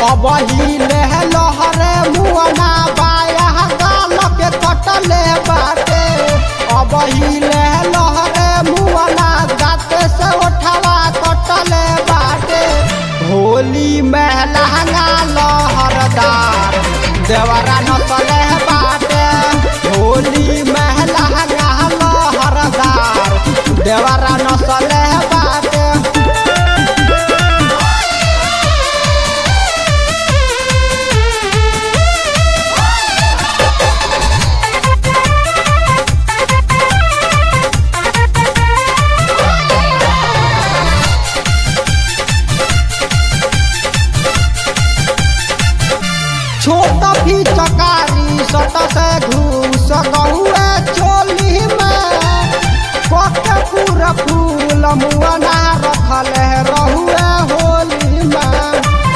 अब हिले लहरे मुअना बाया गाल के कटले बाटे अब हिले लहरे मुअना गाते से उठावा कटले बाटे होली में लहंगा लहरदार देवरा नसले बाटे होली में लहंगा लहरदार देवरा नसले बाटे छोट भी चकारी सट से घूस गहुए चोली में पके पूरा फूल मुअना रखल रहुए होली में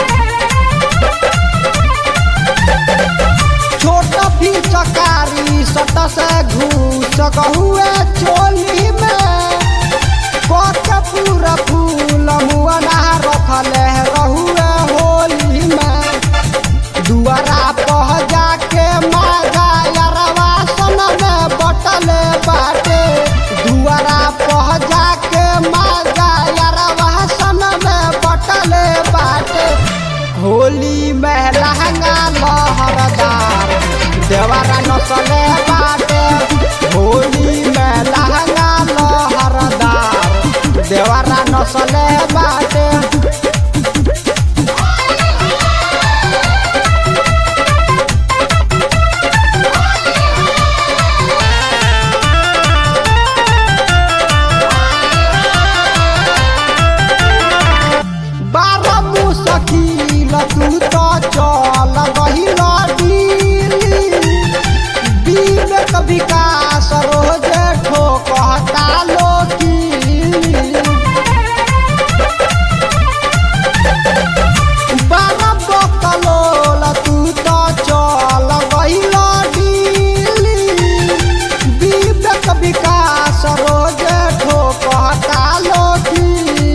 छोट भी चकारी सट से घूस गहुए चोली में पके पूरा फूल मुअना रखल रहुए होली में दुआरा पह जाके मागा यरवा सन में बटले बाटे दुआरा पह जाके मागा यरवा सन में बटले बाटे होली में लहंगा लहरदार देवरा नसले बाटे होली में लहंगा लहरदार देवरा नसले बाटे बारह मुसकिल तू तो चल गहिल दिल्ली विवेक विकास रोज ठोकता लोकी बारह बकलोल तू तो चल गहिल दिल्ली विवेक विकास रोज ठोकता लोकी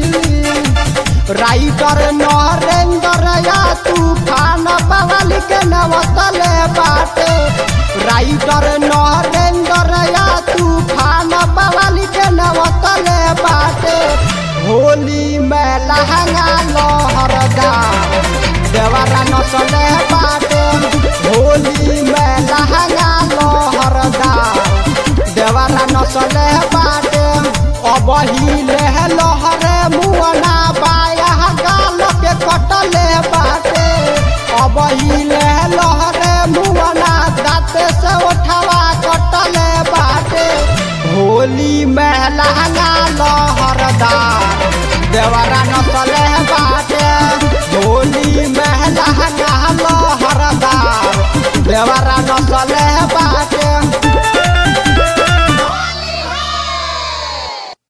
राइटर नरेंद्र या तूफान बवाल के नवतले बाटे राइटर नरेंद्र या तूफान बवाल के नवतले बाटे होली में लहंगा लहरदार देवरा नसले बाटे होली में लहंगा लहरदार देवरा नसले बाटे अब हिले लहरे मुअना बाया गाल के कटले बाटे अब हिले लहरे मुअना दाते से उठावा कटले बाटे होली में लहंगा लहरदार देवरा नसले बाटे होली में लहंगा लहरदार देवरा नसले